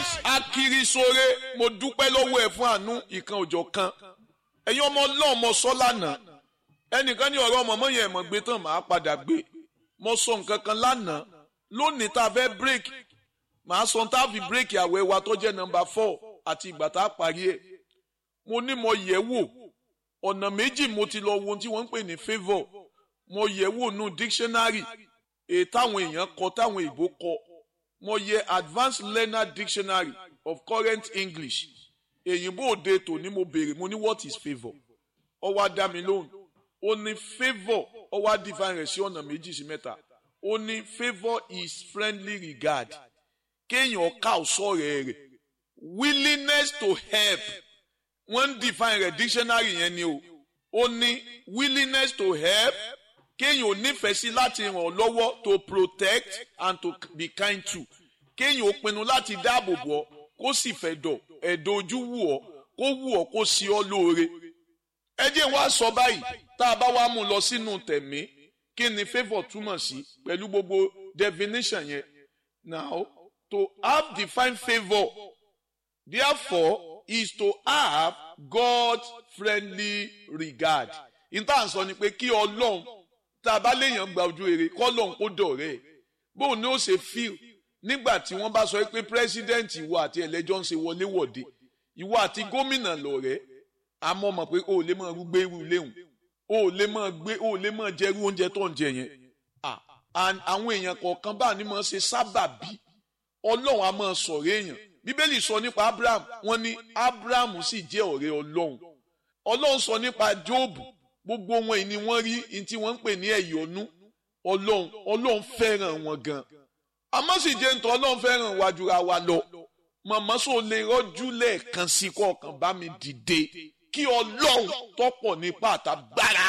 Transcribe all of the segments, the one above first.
nice akirisore mo dúpẹ́ lọ́wọ́ ẹ̀ fún àánú ìkan òjọ̀ kan ẹ̀yin ọmọ ọlọ́run mo sọ lánàá ẹnìkan ní ọ̀rọ̀ ọmọ mọ́yìn ẹ̀mọ́ gbé tán màá padà gbé mo sọ nǹkan kan lánàá lónìí tá a fẹ́ break màá sọ tá a fi break àwẹ̀ wa tó jẹ́ nọmba four àti ìgbà tá a parí ẹ̀ mo ní mo yẹ̀ wò ọ̀nà méjì mo ti lọ wo ohun tí wọ́n ń pè ní favour mo yẹ̀ wò nù dictionary èyí táwọn èèyàn kọ táwọn ìbò kọ mo yẹ advanced learner dictionary of current english èyìnbó òde tòní mo béèrè mo ní what is favour ó wá dá mi lóhùn ó ní favour ó wá define rẹ̀ sí ọ̀nà méjì sí mẹ́ta ó ní favour is friendly regard kéèyàn ká ọ̀sọ́ rẹ̀ rẹ̀ willingness to help wọ́n ń define rẹ̀ dictionary yẹn ni o ó ní willingness to help kéèyàn ò nífẹ̀ẹ́ sí láti ràn ọ́ lọ́wọ́ to protect and to be kind to kéèyàn ò pinnu láti dáàbò bò ọ́ kó sì fẹ́ dọ̀ ẹ̀dọ̀ ojú wù ọ́ kó wù ọ́ kó sí ọ́ lóore. ẹ jẹ́ wá sọ báyìí tá a bá wá mú un lọ sínú tẹ̀mí kí ni favour túmọ̀ sí pẹ̀lú gbogbo definition yẹn. now to have defined favour therefore is to have God's friendly regard. ìtàn sọ ni pé kí ọlọ́run tá a bá léèyàn gba ojú rere kọ́lọ́n kó dọ̀rẹ́ ẹ̀ bóun ni ó ṣe fíl nígbà tí wọ́n bá sọ pé pírẹ́sídẹ́ǹtì ìwọ àti ẹlẹ́jọ́ ń ṣe wọléwọ̀de ìwọ àti gómìnà lọ̀rẹ́ àmọ́ mọ̀ pé o ò lè máa gbé irú léhùn o ò lè máa gbé o ò lè máa jẹ irú oúnjẹ tó ń jẹ yẹn àwọn èèyàn kọ̀ọ̀kan bá ní máa ṣe sábàbí ọlọ́run á máa sọ̀rọ̀ èèyàn bíbélì sọ nípa abraham wọ́n ní abraham sì jẹ́ ọ̀rẹ́ ọlọ́run ọlọ́run sọ nípa jóòbù gbogbo wọn yìí ni wọ́n rí ní tí wọ́n ń pè ní ẹ̀yọ́nú ọlọ́run ọlọ́run fẹ́ràn wọn gan àmọ́ sì jẹ́ nítorí ọlọ́run fẹ́ràn wa jura wa lọ màmá sọ lè rọ́jú lẹ́ẹ̀kan sí kọ̀ọ̀kan bá mi dìde kí ọlọ́run tọ́pọ̀ nípa àtàgbára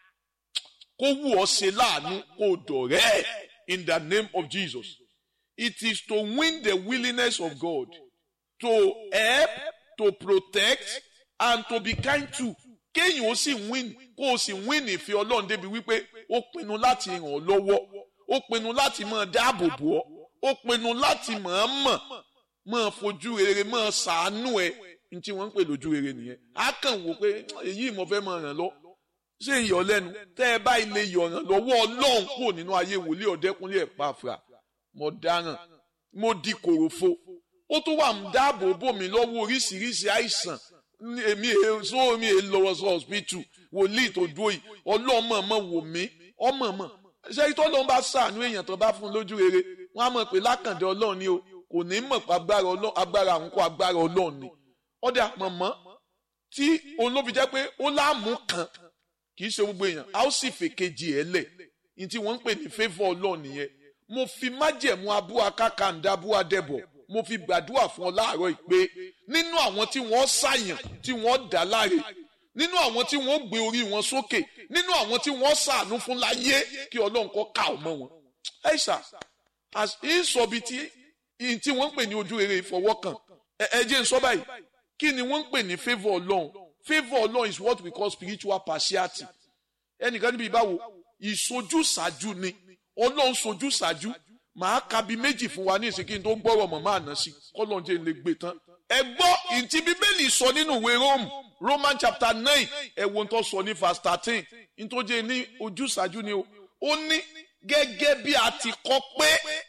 kó wù ọ́ ṣe láàánú kó dọ̀rẹ́ in the name of Jesus it is to win the willingness of God to help to protect and to be kind to kéèyàn ó sì win kó o sì win ìfẹ́ ọlọ́run débi wípé ó pinnu láti ràn ọ́ lọ́wọ́ ó pinnu láti máa dáàbò bò ọ́ ó pinnu láti máa mọ̀ máa fojú rere máa ṣàánú ẹ ní tí wọ́n ń pè lójú rere nìyẹn á kàn wò pé èyí mo fẹ́ máa ràn lọ ṣé ń yọ lẹ́nu tẹ́ ẹ bá ilé yọ̀ ràn lọ́wọ́ ọlọ́run kúrò nínú ayé wòlíì ọ̀dẹ́kúnlé ẹ̀ pàfà mo dáràn mo di kòròfo ó tún wà ń dáàbò bò mí lọ́wọ́ oríṣiríṣi àìsàn èmi èso mi è lọ́wọ́ sọ hospital wòlíì tó dúró yìí ọlọ́mọ mọ̀ wò mí ọmọ mọ̀ ṣé ìtọ́ ló ń bá sàánú èèyàn tó bá fún un lójú rere wọ́n á mọ̀ pé lákàndé ọlọ́run ni o kò ní mọ̀ pé agbára ọlọ́run agbára àwọn kó agbára ọlọ́run ni ọ̀dà mọ̀mọ́ tí olóbi jẹ́ pé ó láàmú kan kì í ṣe gbogbo èèyàn a ó sì fèkejì ẹ̀ lẹ̀ ní tí wọ́n ń pè ní favour ọlọ́run nìyẹn mo fi májẹ̀mú abúwa kákàndá abúwa dẹ̀bọ̀ mo fi gbàdúrà fún ọ láàárọ̀ ìpè nínú àwọn tí wọ́n ṣàyàn tí wọ́n dá láre nínú àwọn tí wọ́n gbé orí wọn sókè nínú àwọn tí wọ́n ṣàánú fún láyé kí ọlọ́run kọ́ ká ọmọ wọn. ẹ ṣá ìsọ̀bi tí tí wọ́n ń pè ní ojú rere ìfọwọ́kàn ẹ jẹ́ n sọ báyìí kí ni wọ́n ń pè ní favour ọlọ́run favour ọlọ́run is what we call spiritual partiality ẹnìkan níbi ìbáwo ìsojúsàájú ni ọlọ́run sojúsàájú màá ka bí méjì fún wa ní ìsìnkí tó gbọ́rọ̀ mọ̀ máa ná sí kọ́lọ́n jẹ́ lè gbé tán. ẹ gbọ́ ìtì bíbélì sọ nínú ìwé Rome Roman chapter nine ẹ wo tó sọ ní verse thirteen nítòjé ní ojúṣàájú ni o ó ní gẹ́gẹ́ bí a ti kọ pé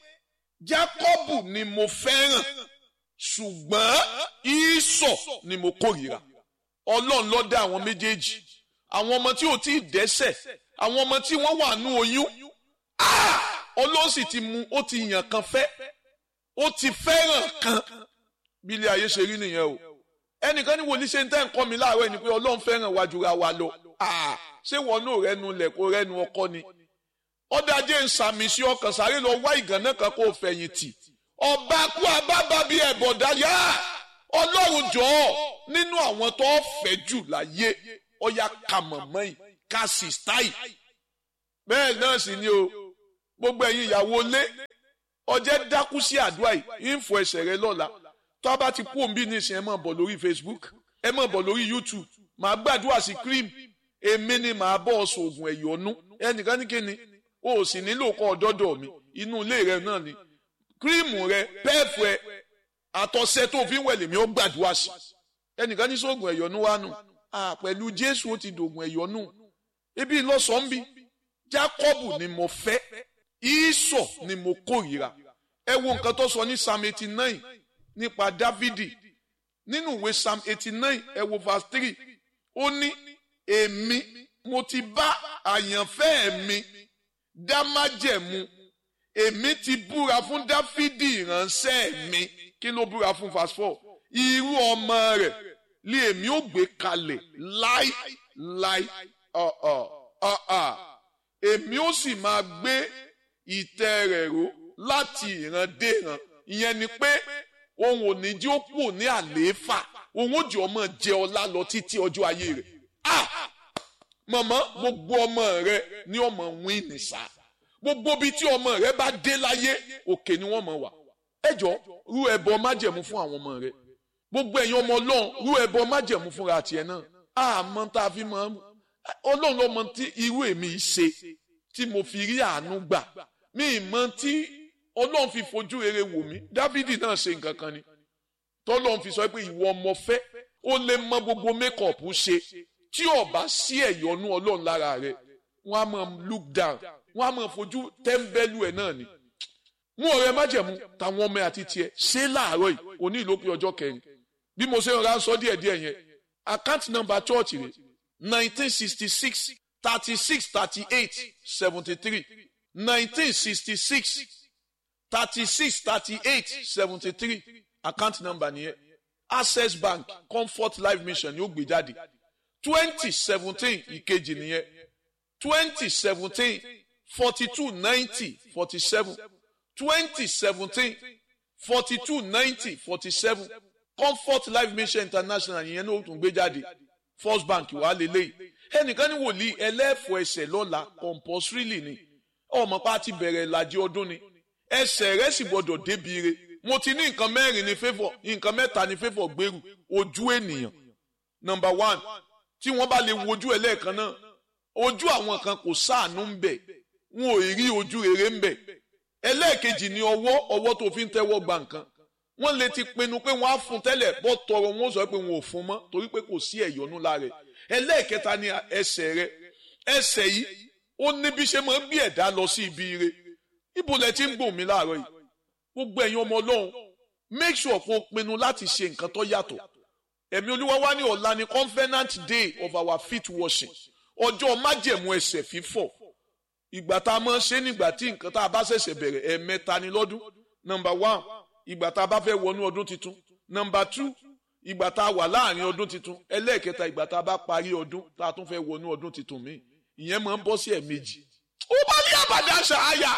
Jákọ́bù ni mo fẹ́ràn ṣùgbọ́n Ísọ̀ ni mo kórìíra Ọlọ́run ló dá àwọn méjèèjì àwọn ọmọ tí ò tí ì dẹ́ṣẹ̀ àwọn ọmọ tí wọ́n wà nú oyún ọlọ́run sì ti mú ó ti yàn kan fẹ́ ó ti fẹ́ràn kan bí ilé ayé ṣe rí nìyẹn o ẹnìkan ní wòlíì ṣe ń tẹ́ ń kọ́ mi láàárọ̀ ni pé ọlọ́run fẹ́ràn wa jura wa lọ ṣé wọn náà rẹnu lẹ̀ kó rẹnu ọkọ ni ọ̀dàjẹ́ ń sàmì sí ọkàn sáré lọ wá ìgànnà kan kó fẹ̀yìntì ọba kú abábá bí ẹ̀bọ̀dá yá ọlọ́run jọ̀ọ́ nínú àwọn tó fẹ́ jù láyé ọ̀yà kàmọ̀mọ́ yìí kàṣìṣtáì bẹ́ẹ̀ náà sì ni o gbogbo ẹ̀yin ìyàwó lé ọjẹ́ dákú sí àdúrà yìí ń fọ ẹsẹ̀ rẹ lọ́la tó a bá ti kú òǹbí nísìnyí ẹ máa bọ̀ lórí Facebook ẹ máa bọ̀ lórí YouTube màá gbàdúrà sí cream èmi ni màá bọ̀ ọ sòògùn ẹ̀yọ́nú ẹnìkan ní kíni o ò sì nílò kọ́ ọ̀dọ́dọ̀ mi inú ilé rẹ náà ni cream rẹ pẹ́ẹ̀fù ẹ àtọ̀sẹ̀ tó fi ń wẹ̀ lèmi ó gbàdúrà sí ẹnìkan ní sóògùn ẹ̀yọ́nú wa nù pẹ̀lú jésù ó ti dògùn ẹ̀yọ́nú ibi ìlọsàn bí jákọ́bù ni mo fẹ́ ìsọ̀ ni mo kórìíra ẹ wo nǹkan tó sọ ní psalm eighty nine nípa dávidi nínú ìwé psalm eighty nine ẹ wo verse three ó ní èmi mo ti bá àyànfẹ́ mi dá májẹ̀mú èmi ti búra fún dáfídì ìránṣẹ́ mi kí ló búra fún verse four irú ọmọ rẹ̀ lé èmi ó gbé kalẹ̀ láì láì ọ̀ọ̀ ọ̀ọ̀ èmi ó sì máa gbé ìtẹ́ rẹ̀ ró láti ìran dé ìran ìyẹn ni pé òun ò ní jí ó kù ní àlééfà òun ó jẹ ọmọ jẹ ọlá lọ títí ọjọ́ ayé rẹ̀ ah mọ̀mọ́ gbogbo ọmọ rẹ ní ọmọ wín nìsá gbogbo bíi tí ọmọ rẹ bá dé láyé òkè ni wọ́n mọ̀ wá ẹjọ rú ẹbọ májẹ̀mú fún àwọn ọmọ rẹ gbogbo ẹ̀yin ọmọ Ọlọ́run rú ẹbọ májẹ̀mú fúnra tiẹ̀ náà àmọ́ tá a fi mọ̀ Ọlọ́run ló mọ̀ tí irú èmi ṣe tí mo fi rí àánú gbà mí mọ̀ tí Ọlọ́run fi fojú rere wò mí Dáfídì náà ṣe nǹkan kan ni tọ́lọ́run fi sọ pé ìwọ ọmọ fẹ́ ó lè mọ gbogbo mékọ̀pù ṣe tí ó bá sí ẹ̀yọ́nú Ọlọ́run lára rẹ wọ́n á máa look down wọ́n á máa fojú tẹ́ḿbẹ́lú ẹ̀ náà ni mú ọ̀rẹ́ májẹ̀mú táwọn ọmọ àti tiẹ̀ ṣé láàárọ̀ yìí òní ìlópin ọjọ́ kẹrin bí mo ṣe ń ra sọ díẹ̀ díẹ̀ yẹn account number church rẹ̀ nineteen sixty six thirty six thirty eight seventy three nineteen sixty six thirty six thirty eight seventy three account number nìyẹn access bank comfort life mission yóò gbé jáde twenty seventeen ìkejì nìyẹn twenty seventeen forty two ninety forty seven twenty seventeen forty two ninety forty seven comfort life mission international yẹn ló tún gbé jáde first bank wà lélẹ́yìí ẹnìkan ní wòlíì ẹlẹ́fọ̀ ẹsẹ̀ lọ́la compulsorily ni ọmọ pa ti bẹ̀rẹ̀ ìlàjì ọdún ni ẹsẹ̀ rẹ̀ sì gbọ́dọ̀ débi re mo ti ní nǹkan mẹ́rin ní favour nǹkan mẹ́ta ní favour gbèrú ojú ènìyàn number one tí wọ́n bá lè wojú ẹ lẹ́ẹ̀kan náà ojú àwọn kan kò sáànú ń bẹ̀ wọn ò rí ojú rere ń bẹ̀ ẹlẹ́ẹ̀kejì ni ọwọ́ ọwọ́ tó fi ń tẹ́wọ́ gba nǹkan wọ́n lè ti pinnu pé wọ́n á fún tẹ́lẹ̀ bọ́ tọrọ wọn ó sọ pé wọn ò fún mọ́ torí pé kò sí ẹ̀yọ́nú lára ẹ̀ ẹlẹ́ẹ̀kẹta ni ẹsẹ̀ rẹ ẹsẹ̀ yìí ó ní bí ṣe máa ń gbé ẹ̀dá lọ sí ibi ire ibo lẹ ti ń gbòm mi láàárọ̀ yìí gbogbo ẹ̀yin ọmọ ọlọ́run make sure kó o pinnu láti ṣe nǹkan tó yàtọ̀ ẹ̀mí olúwa wá ní ọ̀la ni covenant day of our feet washing ọjọ́ májẹ̀mú ẹsẹ̀ fífọ̀ ìgbà tá a máa ń ṣe nígbà tí nǹkan tá a bá ṣẹ̀ṣẹ̀ bẹ̀rẹ̀ ẹ̀ẹ̀mẹ́ta ni lọ́dún number one ìgbà tá a bá fẹ́ wọnú ọdún tuntun number two ìgbà tá a wà láàrin ọdún tuntun ẹlẹ́ẹ̀kẹta ìgbà tá a bá parí ọdún tá a tún fẹ́ wọnú ọdún tuntun míì ìyẹn máa ń bọ́ sí ẹ̀ẹ̀mejì ó bá ní àbàdà ṣááyà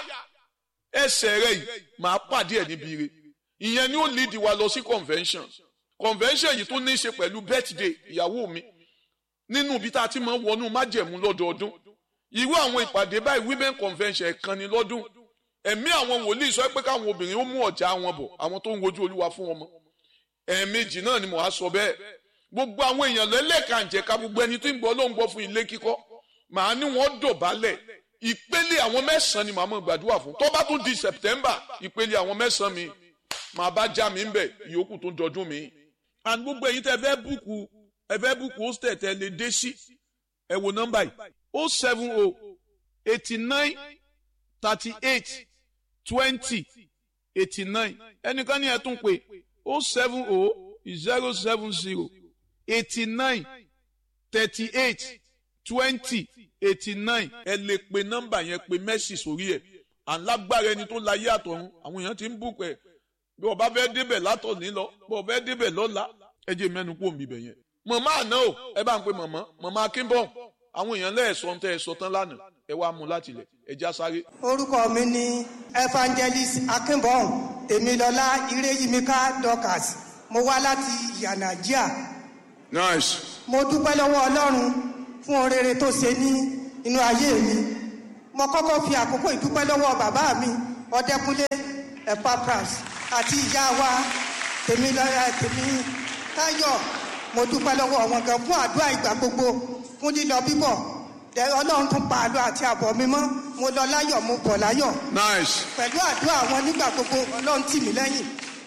ẹsẹ̀ rẹ̀ yìí máa pàdé ẹ̀ níbi ire ìyẹn ni ó lead wa lọ sí convention convention yìí tó ní í ṣe pẹ̀lú birthday ìyàwó mi nínú ibi tá a ti máa ń wọnú májẹ̀mú lọ́dọọdún irú àwọn ìpàdé báyìí women convention ẹ̀kan ni lọ́dún ẹ̀mí àwọn wòlíì sọ pé káwọn obìnrin ó mú ọ̀já wọn bọ̀ àwọn tó ń wojú olúwa fún wọn mọ́ ẹ̀ẹ̀mejì náà ni mo á sọ bẹ́ẹ̀ gbogbo àwọn èèyàn lẹ́lẹ́kànjẹ̀ka gbogbo ẹni tó ń gbọ́ ló ń gbọ́ fún ilé kíkọ́ màá ní wọ́n dọ̀bálẹ̀ ìpele àwọn mẹ́sàn-án ni màá mọ̀ gbàdúrà fún tó bá tún di September ìpele àwọn mẹ́sàn-án mi màá bá já mi ń bẹ̀ ìyókù tó dọdún mi. and gbogbo ẹ̀yin tẹ́ fẹ́ búùkù ẹ fẹ́ búùkù hostel tẹ́ lè dé sí ẹ wo nọ́mbà yìí o seven o eighty nine thirty eight twenty eighty nine ẹnìkan ní ẹ tún pé o seven o zero seven zero eighty nine thirty eight twenty eighty nine ẹ lè pe nọ́mbà yẹn pe mẹ́sì sórí ẹ̀ alágbára ẹni tó láyé àtọ̀run àwọn èèyàn ti ń bù pẹ̀ bí ọba fẹ́ débẹ̀ látọ̀ní lọ bí ọba fẹ́ débẹ̀ lọ́la ẹ jẹ́ mẹ́nu kó mi bẹ̀ yẹn. màmá àná o ẹ bá ń pe màmá màmá akínbọ̀n àwọn èèyàn lẹ́ẹ̀sọ́ ń tẹ́ ẹ sọ tán lánàá ẹ wá mú láti lẹ̀ ẹ já sáré. orúkọ mi ni evangelist akínbọ̀n tèmilọ́lá ireyimika dorcas mo wá láti yanagia. nice. mo dúpẹ́ lọ́wọ́ ọlọ́run fún orere tó ṣe ní inú ayé mi mo kọ́kọ́ fi àkókò ìdúpẹ́ lọ́wọ́ bàbá mi ọdẹkùnlé epapras àti ìyá wa tèmi lọ́yà tèmi táyọ̀ mo dúpẹ́ lọ́wọ́ wọn gan fún àdúrà ìgbà gbogbo fún lílọ bíbọ̀ ọlọ́run tún pa àlọ́ àti àbọ̀ mi mọ́ mo lọ láyọ̀ mo bọ̀ láyọ̀ nice. pẹ̀lú àdúrà wọn nígbà gbogbo ọlọ́run tì mí lẹ́yìn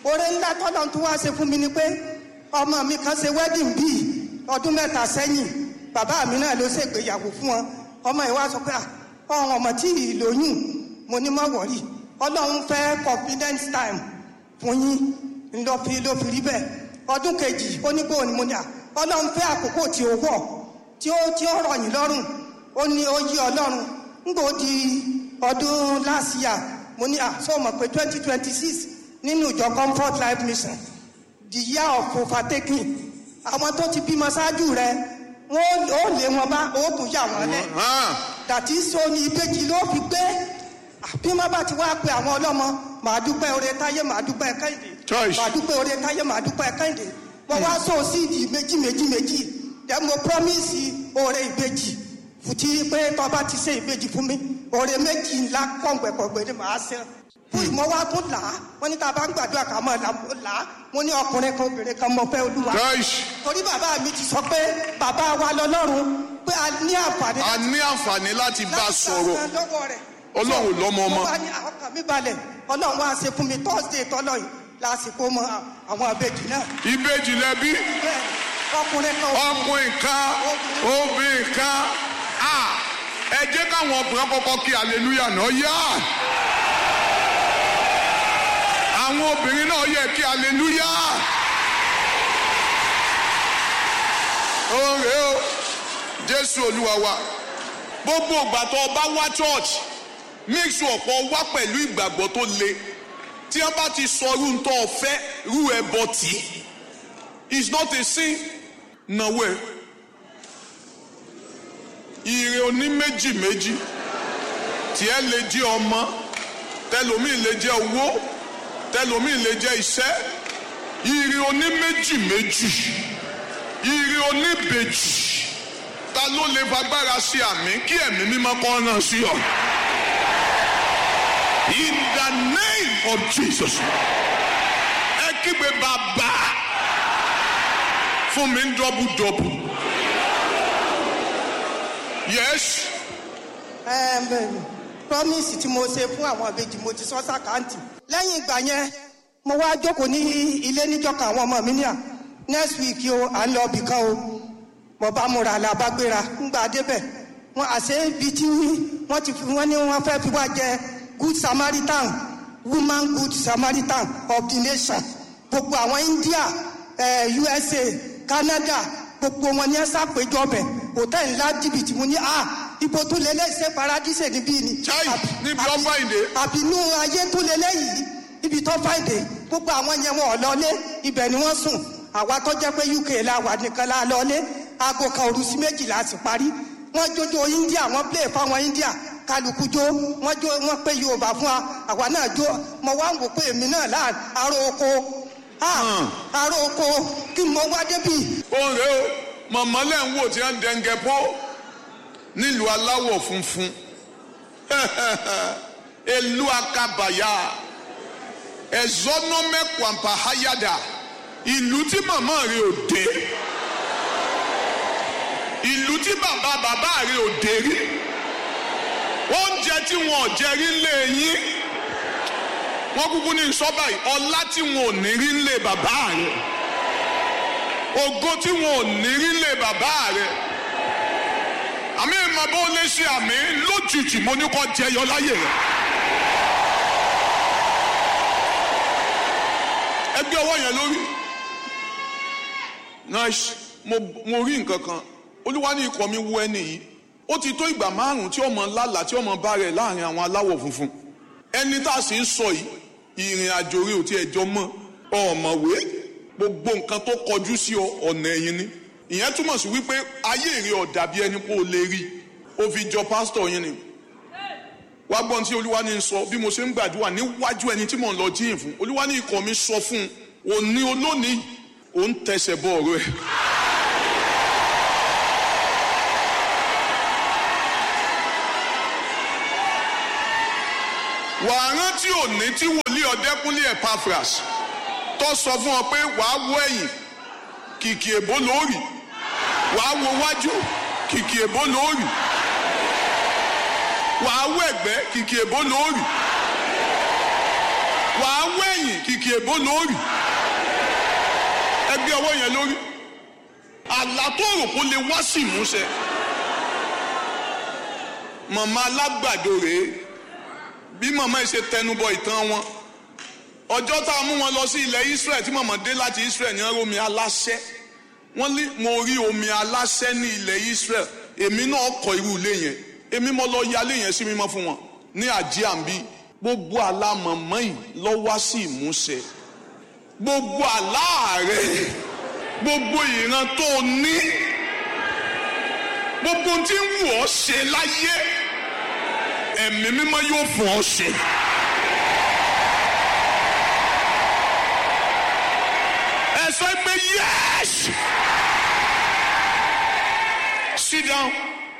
oore ńlá tọ́lọ́ tó wá ṣe fún mi ni pé ọmọ mi kan ṣe wedding bíi ọdún mẹ́ta sẹ́yìn bàbá mi náà ló ṣègbéyàwó fún wọn ọmọ yìí wá sọ pé ọ̀hún ọmọ tí ì lóyún mo ní má wọ̀rí ọlọ́run fẹ́ confidence time fún yín ńlọ fi ló fi rí bẹ́ẹ̀ ọdún kejì ó ní bóun ni mo ní à ọlọ́run fẹ́ àkókò tí ó wọ̀ tí ó tí ó rọ̀ yín lọ́rùn ó ní ó yí ọlọ́run ńgbò di ọdún last year mo ní à sọ mọ̀ pé twenty twenty six nínú ìjọ comfort life mission the year of overtaking àwọn tó ti bímọ ṣáájú rẹ wọn ó lé wọn bá ó tún yà wọn lẹ dàtí so ní ìbejì ló fi gbé bí wọn bá ti wá pe àwọn ọlọ́mọ màá dúpẹ́ oore táyé màá dúpẹ́ kẹ́hìndé Choice. màá dúpẹ́ oore táyé màá dúpẹ́ kẹ́hìndé wọn wá so síìdì méjì méjì méjì dẹ mo promise oore ìbejì fùtí pé tọba ti ṣe ìbejì fún mi oore méjì ńlá kọ̀ǹgbẹ̀kọ̀ǹgbẹ̀ ni màá ṣe fún ìmọ̀ wa tún là á wọn ní tá a bá ń gbàdúrà ká mọ̀ là á mo ní ọkùnrin kan obìnrin kan mọ̀ fẹ́ olúwa Choice. torí bàbá mi ti sọ pé bàbá wa lọ́lọ́run pé a ní àǹfààní a ní àǹfààní láti bá a sọ̀rọ̀ láti gba lọ́wọ́ rẹ̀. Ọlọ́run lọ́mọ ọmọ. mo bá ní ọkàn mi balẹ̀ ọlọ́run wá ṣe fún mi thursday tọ́lọ̀ yìí lásìkò mọ àwọn àbejì náà ìbejì lẹbi bẹ́ẹ̀ ọkùnrin kan ọkùnrin kan obìnrin kan a ẹ jẹ́ káwọn ọkùnrin kọ́kọ́ kí hallelujah náà yá àwọn obìnrin náà yẹ kí hallelujah oore o jésù olúwa wa gbogbo ìgbà tó o bá wá church make sure pé o wá pẹ̀lú ìgbàgbọ́ tó le tí wọ́n bá ti sọ irú tó o fẹ́ irú ẹbọ tì í it's not a sin nàwó ẹ ire oní méjì méjì tiẹ̀ lè jẹ́ ọmọ tẹlomi lè jẹ́ owó tẹlomi lè jẹ́ iṣẹ́ ire oní méjì méjì ire oní bèjì ta ló lè fagbára sí àmì kí ẹ̀mí mímọ́ kọ́ náà sí ọ. in the name of jesus ẹ kígbe bàbá fún mi ń dọ́bù dọ́bù. yes Ẹm, bẹ́ẹ̀ni, promise tí mo ṣe fún àwọn àbejì mo ti sọ sàkáǹtì lẹ́yìn ìgbà yẹn mo wá jókòó ní ilé níjọka àwọn ọmọ mi ní à next week o à ń lọ ibì kan o mo bá múra làbágbéra ńgbà débẹ̀ wọn àṣẹ ibi tí wọ́n ti fi wọ́n ní wọ́n fẹ́ fi wá jẹ good samaritan woman good samaritan of the nation gbogbo àwọn india eh, usa canada gbogbo wọn ní ẹ ṣàpèjọ bẹ hòtẹ́ẹ̀lì ńlá jìbìtì mo ní à ibo tó lélẹ̀ ṣe paradíṣe níbí ni. Chai, Àbí- níbi tó àbí- fàìndé. àbínú ayé tó lélẹ̀ yìí ibi tó fàìndé gbogbo àwọn yẹn wọn ò lọlé ibẹ̀ ni wọ́n sùn àwa tó jẹ́ pé uk la wà nìkan la lọlé aago kan òru sí méjìlá sì parí wọ́n jójó india wọ́n play fáwọn india kálukú jó wọ́n jó wọ́n pé yorùbá fún wa àwa náà jó mo wá ń wò pé èmi náà láà aró oko ah, aró oko kí mo wá débi òun rèé o mọ̀mọ́ lẹ́ ń wò tí wọ́n ń dẹ́ngẹ́ pọ́ nílùú aláwọ̀ funfun elu akabaya ẹ̀zọ́nọ́mẹ́kwàmpá hayada ìlú tí màmá rẹ̀ ò dé ìlú tí bàbá bàbá rẹ̀ ò dé rí oúnjẹ tí wọn ò jẹ rí lé yín wọn kúkú ní sọ́bà yìí ọlá tí wọn ò ní rí lé bàbá rẹ̀ ògo tí wọn ò ní rí lé bàbá rẹ̀ àmì ìmọ̀ bó lè ṣe àmì lójijì mo ní kó jẹyọ láyè rẹ̀. ẹgbẹ́ ọwọ́ yẹn lórí nice mo mo rí nǹkan kan olúwa ní ikọ̀ mi wú ẹni yìí ó ti tó ìgbà márùn-ún tí ọmọ lálàá tí ọmọ bá rẹ̀ láàrin àwọn aláwọ̀ funfun ẹni tá a sì ń sọ yìí ìrìn àjò rẹ̀ ò tí ẹjọ́ mọ́ ọ̀mọ̀wé gbogbo nǹkan tó kọjú sí ọ ọ̀nà ẹ̀yìn ni ìyẹn túmọ̀ sí wípé ayé rẹ̀ ò dàbí ẹni pé o lè rí o fi jọ pásítọ̀ yín ni wá gbọ́n tí olúwa ní sọ bí mo ṣe ń gbàdúrà níwájú ẹni tí mò ń lọ jíyìn fún olúwa ní ikọ̀ mi sọ fún un òní olónìí òun tẹsẹ̀ bọ ọ̀rọ̀ ẹ̀. wàá rántí òní tí wòlíì ọ̀dẹ́kúnlé Epaphras tó sọ fún ọ pé wàá wọ ẹ̀yìn kìkì èbó lóòrì wàá wo wájú kìkì èbó lóòrì wàá wọ ẹ̀gbẹ́ kìkì èbó lóòrì wàá wẹ̀yìn kìkì èbó lórí ẹgbẹ́ ọwọ́ yẹn lórí àlá tó rò kó lè wá sí ìmúṣẹ màmá alágbàdo rèé bí màmá yìí ṣe tẹnubọ ìtàn wọn ọjọ́ tá a mú wọn lọ sí ilẹ̀ Israel tí màmá dé láti Israel ní omi aláṣẹ wọ́n ní mo rí omi aláṣẹ ní ilẹ̀ Israel èmi náà kọ́ irú ilé yẹn èmi mo lọ yálé yẹn sí mímọ́ fún wọn ní àjíàmbí gbogbo àlá màmá yìí lọ wá sí ìmúṣẹ gbogbo àlá rẹ gbogbo ìran tó o ní gbogbo tí ń wù ọ́ ṣe láyé ẹ̀mí mímọ́ yóò fún ọ ṣe. ẹ sọ pé yes sit down.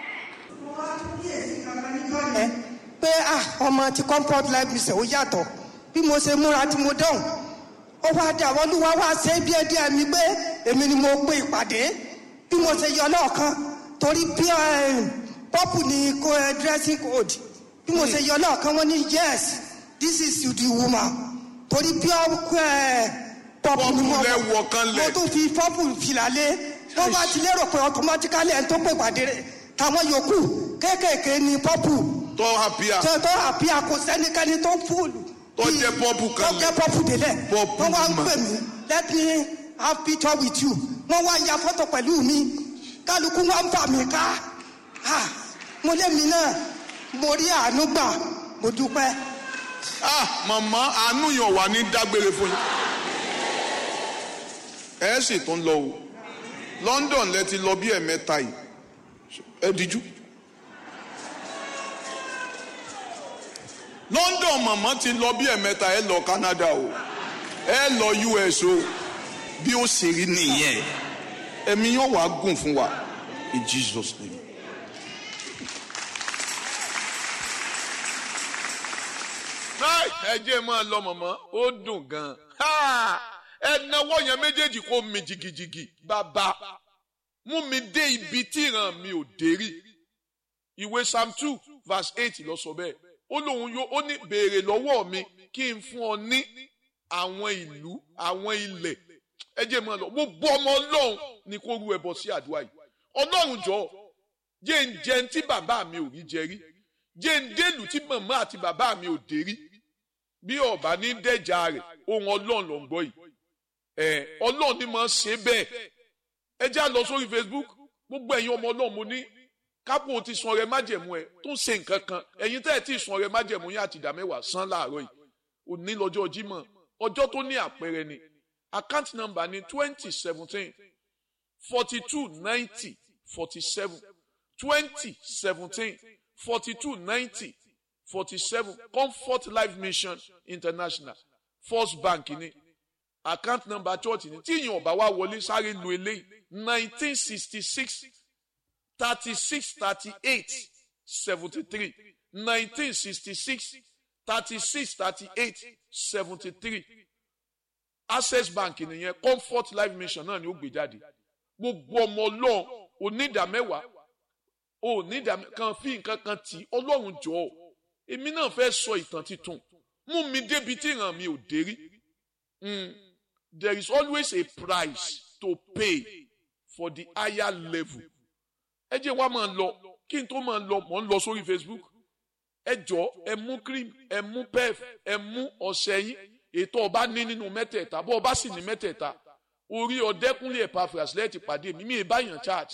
ẹ pé ah ọmọ ti comfort life mission ó yàtọ̀ bí mo ṣe múra tí mo dán ó wá dé àwọn olúwa wá ṣe bí ẹdí ẹmí pé èmi ni mo pe ìpàdé bí mo ṣe yọ lọ́ọ̀kan torí bí pọ́pù ni ko ẹ dressing code bí mo ṣe yọ lọ́ọ̀kan wọ́n ní yes this is you the woman torí bí ẹ pọ́pù ni mo Pọ́pù lẹ wọ̀ kan lẹ̀. mo tún fi pọ́pù fìlà lé wọ́n bá ti lérò pé automatically ẹni tó pè ìpàdé rẹ̀ táwọn yòókù kéékèèké ni pọ́pù tọ́ àpíà tó tó àbí àkó sẹ́nikẹ́ni tó fúlù. Tó jẹ́ pọ́pù kan tó lẹ̀. jẹ́ pọ́pù délẹ̀. Pọ́pù wọ́n wá ń mà. pè mí let me have picture with you. wọ́n wá ya fọ́tò pẹ̀lú mi kálukú wá ń fà mí ká. Ah, mo lé mi náà mo rí àánú gbà mo dúpẹ́. ah màmá àánú yàn wà ní dágbére fún yín ẹ sì tún lọ o London lẹ ti lọ bí ẹ̀mẹ́ta yìí ẹ díjú. London màmá ti lọ bí ẹ̀mẹ́ta ẹ lọ Canada o ẹ lọ US o bí ó ṣe rí nìyẹn ẹ̀mí yóò wá gùn fún wa in Jesus name. ẹ jẹ́ máa lọ mọ̀mọ́ ó dùn gan-an ẹ náwó yẹn méjèèjì kó mi jìgìjìgì bàbá mú mi dé ibi tí ìran mi ò dé rí ìwé psalm two verse eight ló sọ bẹ́ẹ̀ ó lóun yóò ó ní béèrè lọ́wọ́ mi kí n fún ọ ní àwọn ìlú àwọn ilẹ̀ ẹ jẹ́ máa lọ gbogbo ọmọ ọlọ́run ni kó rú ẹbọ sí àdúrà yìí ọlọ́run jọ jẹ́ ń jẹun tí bàbá mi ò rí jẹ rí jẹ́ ń délùú tí màmá àti bàbá mi ò dé rí bí ọba ní dẹjà rẹ ohun Ọlọ́run ló ń gbọ́ yìí ẹ Ọlọ́run ni mo ṣe bẹ́ẹ̀ ẹ já lọ sórí Facebook gbogbo ẹ̀yin ọmọ Ọlọ́run mo ní kápò ti sun ọrẹ májẹ̀mú ẹ tó ń ṣe nǹkan kan ẹ̀yin tẹ́ ẹ ti sun ọrẹ májẹ̀mú yín àti ìdá mẹ́wàá san láàárọ̀ yìí òní lọ́jọ́ Jímọ̀ ọjọ́ tó ní àpẹẹrẹ ni account number ni twenty seventeen forty two ninety forty seven twenty seventeen forty two ninety forty-seven comfort life mission international first bank ni account number church ni tí ìyẹn ọba wa wọlé sáré lu eléyìí nineteen sixty six thirty six thirty eight seventy three nineteen sixty six thirty six thirty eight seventy three access bank nìyẹn comfort life mission náà ni ó gbé jáde gbogbo ọmọ ọlọ́run onídàmẹ́wàá onídàmẹ́ kan fi nǹkan kan tì ọlọ́run jọ̀ọ́ èmi náà fẹ́ sọ ìtàn titun mú mi débi tí ìran mi ò dé rí Mm. there is always a price to pay for the higher level ẹ jẹ́ wá máa lọ kí n tó máa lọ mọ̀ ń lọ sórí Facebook ẹ jọ ẹ mú cream ẹ mú pef ẹ mú ọṣẹ yín ètò ọba ní nínú mẹ́tẹ̀ẹ̀ta bó ọba sì ní mẹ́tẹ̀ẹ̀ta orí ọdẹkùnlé Epaphras lẹ́ẹ̀tì pàdé mi mi ì báyàn charge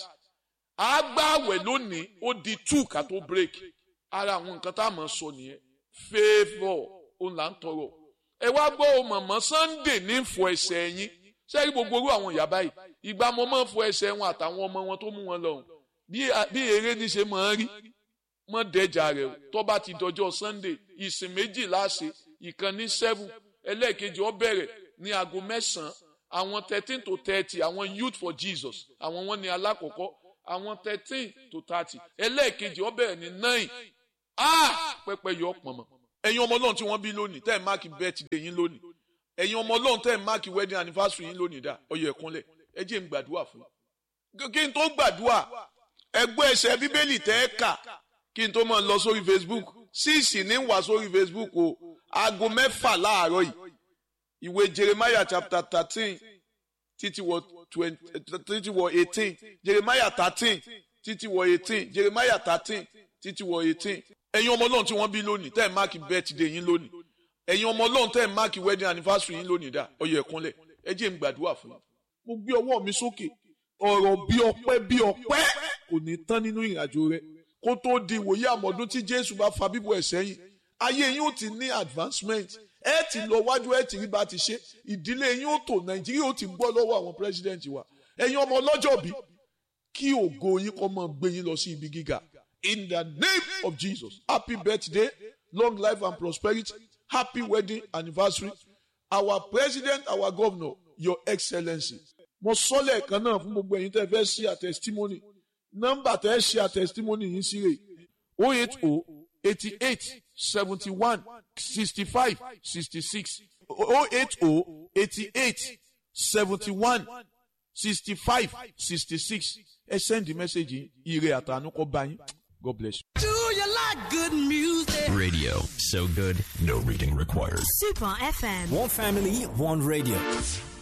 àgbàwẹ̀ lónìí ó di two ká tó break ara àwọn nǹkan tá a máa sọ nìyẹn favour òun là ń tọrọ ẹ wá gbọ́ o mọ̀mọ́ Sunday ní fọ ẹsẹ̀ yín sẹ́yìn gbogbo orú àwọn ìyá báyìí ìgbà mo máa ń fọ ẹsẹ̀ wọn àtàwọn ọmọ wọn tó mú wọn lọ́hùn bí eré ní ṣe máa ń rí mọ́ dẹ́jà rẹ̀ o tó bá ti dọjọ́ Sunday ìsìn méjì láṣẹ ìkan ní seven ẹlẹ́ẹ̀kejì ó bẹ̀rẹ̀ ní aago mẹ́sàn-án àwọn thirteen to thirty àwọn youth for Jesus àwọn wọn ní alákọ̀ọ́kọ́ àwọn thirteen to thirty ẹlẹ́ẹ̀kejì ó bẹ̀rẹ̀ ní nine ah pẹ́pẹ́ yọ pọ̀nmọ́ ẹ̀yin ọmọ ọlọ́run tí wọ́n bí lónìí tẹ́ ẹ̀ máàkì birthday yín lónìí ẹ̀yin ọmọ ọlọ́run tẹ́ ẹ̀ máàkì wedding anniversary yín lónìí dá ọyọ ẹ̀kúnlẹ̀ ẹ jẹ́ n gbàdúrà fún yín kí n tó gbàdúrà ẹgbẹ́ ẹsẹ̀ bíbélì tẹ́ ẹ kà kí n tó máa lọ sórí Facebook síìsì ní wà sórí Facebook o aago mẹ́fà láàárọ̀ yìí ìwé jeremiah chapter thirteen títí wọ twenty títí wọ eighteen jeremiah thirteen títí wọ eighteen jeremiah thirteen títí wọ eighteen ẹ̀yin ọmọ ọlọ́run tí wọ́n bí lónìí tẹ́ ẹ̀ máàkì birthday yín lónìí ẹ̀yin ọmọ ọlọ́run tẹ́ ẹ̀ máàkì wedding anniversary yín lónìí dá ọyọ ẹ̀kúnlẹ̀ ẹ jẹ́ n gbàdúrà fún yín mo gbé ọwọ́ mi sókè ọ̀rọ̀ bí ọpẹ́ bí ọpẹ́ kò ní tán nínú ìrìnàjò rẹ kó tó di ìwòye àmọ́dún tí jésù bá fa bíbọ̀ ẹ̀ sẹ́yìn ayé yín ó ti ní advancement ẹ ti lọ wájú ẹ ti rí bá ti ṣe ìdílé yín ó tò nàìjíríà ó ti gbọ́ lọ́wọ́ àwọn president wa ẹ̀yin ọmọ ọlọ́jọ́ bí kí ògo yín kọ́ mọ́ gbé yín lọ sí ibi gíga in the name of jesus happy birthday long life and prosperity happy wedding anniversary our president our governor your excellency mo sọ lẹ́ẹ̀kan náà fún gbogbo ẹ̀yin tẹ́ fẹ́ ṣe àtẹ̀sítímọ́nì nọ́mbà tẹ́ ṣe àtẹ̀sítímọ́nì yìí sí rè o eight o eighty eight seventy one sixty five sixty six o eight o eighty eight seventy one sixty five sixty six ẹ send the message yìí ire àtànú kọ́ bá yín god bless you. Do you like good music? Radio. So good, no reading required. Super FM. One family, one radio.